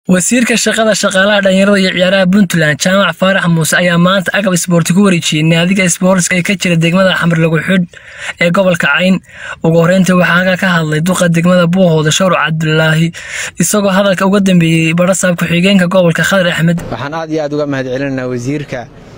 wasiirka shaqada shaqaalaha dhalinyarada iyo ciyaaraha puntland jaamac faarax muuse ayaa maanta agab isboorti ku wareejiyey naadiga isboortiska ee ka jira degmada xamarlagu xidh ee gobolka cayn ugu horeyntii waxaa halkaa ka hadlay duqa degmada buuhooda shawr cabdulaahi isagoo hadalka uga dambeeyey barasaab ku-xigeenka gobolka khadar axmed waxaan aad iyo aad uga mahad celinaynaa wasiirka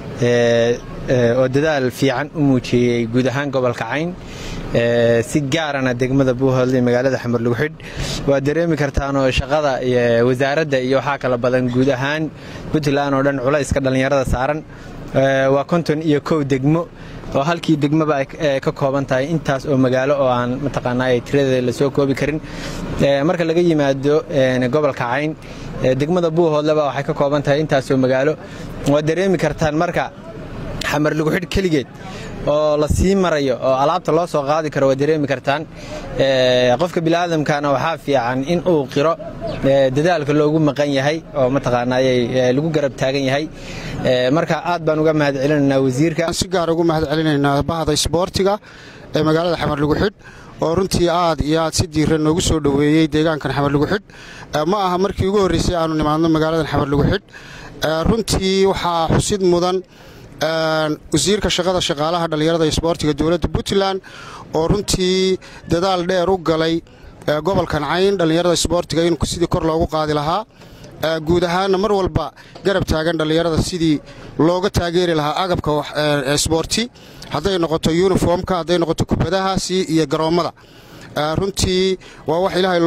oo dadaal fiican u muujiyey guud ahaan gobolka cayn si gaarana degmada buuhoodle magaalada xamarlagu xidh waad dareemi kartaanoo shaqada wasaaradda iyo waxaa kala badan guud ahaan puntland oo dhan culayska dhallinyarada saaran waa konton iyo kow degmo oo halkii degmaba ay ka kooban tahay intaas oo magaalo oo aan mataqaanaa ay tiradeeda lasoo koobi karin marka laga yimaado gobolka cayn degmada buuhoodleba waxay ka kooban tahay intaas oo magaalo waad dareemi kartaan marka xamarlagu xidh keligeed oo la sii marayo oo alaabta loo soo qaadi karo waad dareemi kartaan qofka biniaadamkana waxaa fiican in uu qiro dadaalka loogu maqan yahay oo mataqaanay lagu garab taagan yahay marka aad baan uga mahad celinaynaa wasiirka si gaar ugu mahad celinaynaa bahda isboortiga ee magaalada xamarlagu xidh oo runtii aad iyo aad si diiran noogu soo dhoweeyey deegaankan xamarlagu xidh ma aha markii ugu horreysay aanu nimaadno magaaladan xamarlagu xidh runtii waxaa xusid mudan wasiirka shaqada shaqaalaha dhallinyarada isboortiga dowladda puntland oo runtii dadaal dheer u galay gobolkan cayn dhallinyarada isboortiga in sidii kor loogu qaadi lahaa guud ahaanna mar walba garab taagan dhallinyarada sidii looga taageeri lahaa agabka isboorti hadday noqoto yuniformka hadday noqoto kubadahaasi iyo garoommada runtii waa wax ilaahay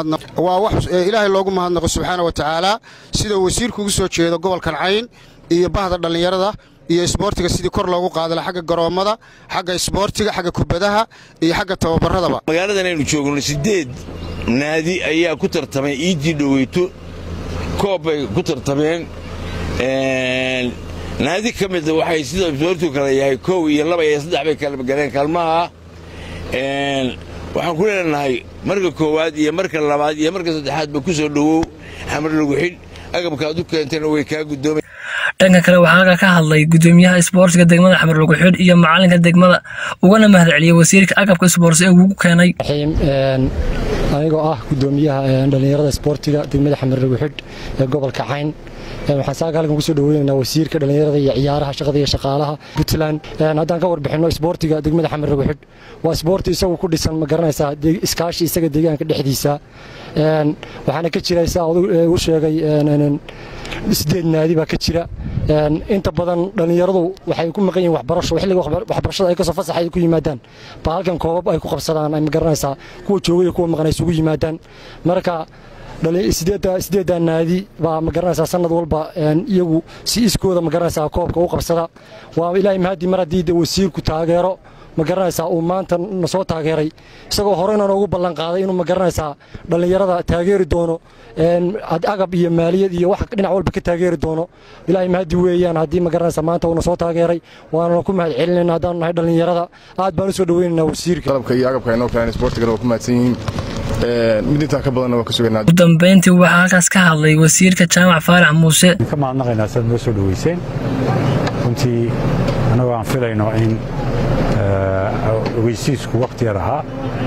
loogu mahadnaqo subxaana wa tacaala sida wasiirku ugu soo jeedo gobolkan cayn iyo bahda dhallinyarada iyo isboortiga sidii kor loogu qaadala xagga garoommada xagga isboortiga xagga kubadaha iyo xagga tababaradaba magaaladan aynu joogno siddeed naadi ayaa ku tartamay iidii dhoweyto koob bay ku tartameen naadi ka mida waxay sida isboortigu kale yahay kow iyo laba iyo saddex bay kala galeen kaalmaha waxaan ku leenahay marka koowaad iyo marka labaad iyo marka saddexaadba ku soo dhowow xamarlagu xidh agabka aad u keentayna way kaa guddoomay dhanka kale waxaa halkaa ka hadlay gudoomiyaha isboortiga degmada xamarlagu xidh iyo macalinka degmada ugana mahad celiyey wasiirka agabka isboorti ee ugu keenay anigoo ah gudoomiyaha dhallinyarada isboortiga degmada xamarlagu xidh ee gobolka cayn waxaan saaga halkan kusoo dhaweynaynaa wasiirka dhallinyarada iyo ciyaaraha shaqada iyo shaqaalaha puntland haddaan ka warbixinno isboortiga degmada xamarlagu xidh waa isboorti isagu ku dhisan ma garanaysaa iskaashi isaga deegaanka dhexdiisa waxaana ka jira saa u sheegay sideed naadi baa ka jira inta badan dhallinyaradu waxay ku maqan yihin waxbarasho xilliga waxbarashada ay kasoo fasaxa ay ku yimaadaan baa halkan koobab ay ku qabsadaan ay ma garanaysaa kuwa jooga iyo kuwa maqan ay isugu yimaadaan marka sideeddaa naadi baa ma garanaysaa sanad walba iyagu si iskooda ma garanaysaa koobka u qabsada waa ilaahay mahadii mar haddii wasiirku taageero ma garanaysaa uu maanta na soo taageeray isagoo horeyna noogu ballan qaaday inuu ma garanaysaa dhallinyarada taageeri doono agab iyo maaliyad iyo wax dhinac walba ka taageeri doono ilaahay mahadi weeyaan haddii ma garanaysaa maanta uuna soo taageeray waanana ku mahad celinayna haddaanu nahay dhallinyarada aad baan u soo dhaweynaynaa wasiirka qalabka iyo agabka inoo keenan isboortigana waa ku mahadsan yihiin mid intaa ka badanna waa ka sugaynaa ugu dambeyntii waxaa halkaas ka hadlay wasiirka jaamac faarax muuse ka mahadnaqaynaa sidaad noo soo dhoweyseen runtii annagoo aan filayno in ogeysiisku wakhti yar ahaa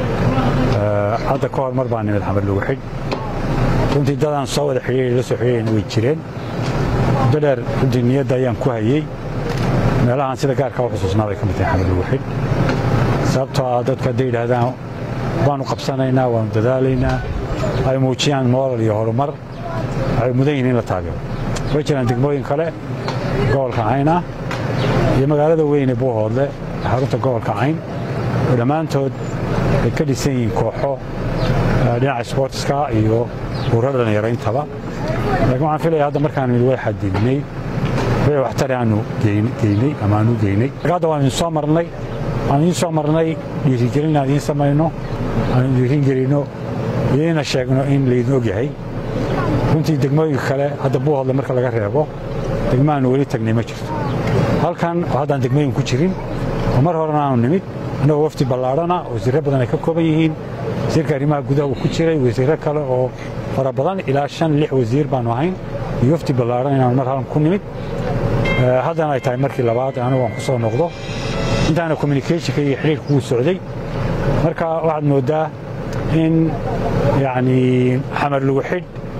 hadda ka hor mar baa nimid xamarlagu xidh runtii dadaan soo wada xidhiiri la soo xidhiirayna way jireen muddo dheer runtii niyadda ayaan ku hayey meelahaan sida gaarka u xusuusnaa bay ka mid tahay xamarlagu xidh sababtoo ah dadku hadday yidhaahdaan waannu qabsanaynaa waannu dadaalaynaa ay muujiyaan moolal iyo horumar waxay mudan yihiin in la taageero way jiraan degmooyin kale gobolka cayn ah iyo magaalada weyne buuhoodle xarunta gobolka cayn oo dhammaantood ay ka dhisan yihiin kooxo dhinaca isboortiska iyo urura dhallinyarayntaba laakiin waxaan filaya hadda markaan mid way xadidnay way waxtari aanu geynay ama aanu geynay hadda waan idin soo marnay aan idiin soo marnay dhiirigelin aan idiin samayno aan dhiirin gelinno idiina sheegno in laydin og yahay runtii degmooyinka kale hadda buuhodle marka laga reebo degmaanu weli tagnay ma jirto halkan oo haddaan degmooyin ku jirin oo mar horena aanu nimid annagoo wafdi ballaadhana wasiirro badan ay ka kooban yihiin wasiirka arrimaha gudaha uu ku jiray wasiirro kale oo fara badan ilaa shan lix wasiir baannu ahayn iyo wafdi ballaadhan inaanu mar halan ku nimid haddana ay tahay markii labaad anigu aan ku soo noqdo intaana communicationka iyo xidhiirka wuu socday marka waxaad mooddaa in yacnii xamarlagu xidh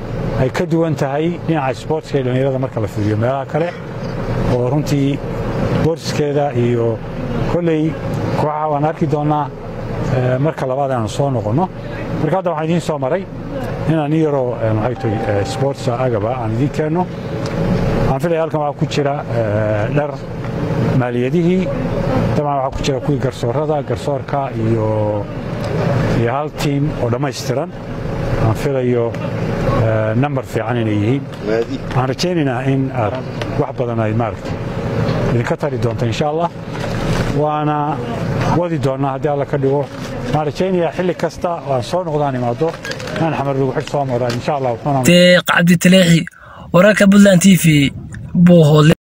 ay ka duwan tahay dhinaca sboortska ee dhallinyarada marka la fiiriyo meelaha kale oo runtii boortiskeeda iyo kolley kooxaha waan arki doonnaa marka labaad aanu soo noqonno marka hadda waxaan idiin soo maray inaan i yaroo maxay tahay sportsa agaba aan idiin keenno waxaan filaya halkan waxaa ku jira dhar maaliyadihii dabcan waxaa ku jira kuwii garsoorada garsoorka iyo iyo hal tiim oo dhammaystiran aan filayo nambar fiican inay yihiin waxaan rajaynaynaa in aad wax badan ay maaragta idinka tari doonto insha allah waana wadi doonnaa haddii alla ka dhigo waxaan rajaynayaa xilli kasta oo aan soo noqdaan imaado inaan xamar lagu xidh soo maraa insha allah deeq cabditaleexi wararka puntland t v buuhoodle